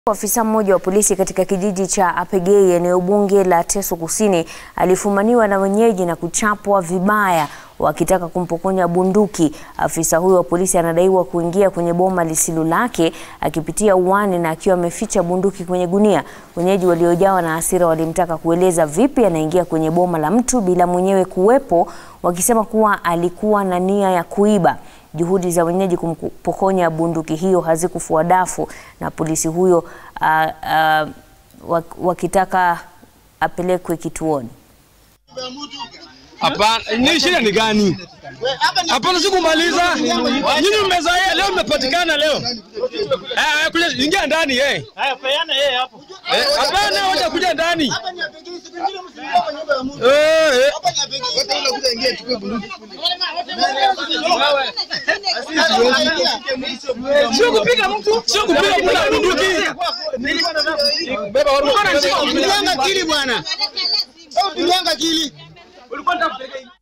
Afisa mmoja wa polisi katika kijiji cha Apegei eneo bunge la Teso Kusini alifumaniwa na wenyeji na kuchapwa vibaya wakitaka kumpokonya bunduki. Afisa huyo wa polisi anadaiwa kuingia kwenye boma lisilo lake akipitia uani na akiwa ameficha bunduki kwenye gunia. Wenyeji waliojawa na hasira walimtaka kueleza vipi anaingia kwenye boma la mtu bila mwenyewe kuwepo, wakisema kuwa alikuwa na nia ya kuiba. Juhudi za wenyeji kumpokonya bunduki hiyo hazikufua dafu na polisi huyo uh, uh, wakitaka apelekwe kituoni. Hapana, ni shida ni gani? Hapana, sikumaliza. Nyinyi mmezoea, leo mmepatikana leo. Eh, kuja ingia ndani eh. Haya, peana yeye hapo. Eh, Hapana, wacha kuja ndani. Eh, eh. Sio kupiga mtu, sio kupiga mtu na bunduki. Beba watu. Piganga kili bwana. Piganga kili. Ulikuwa unataka kupeleka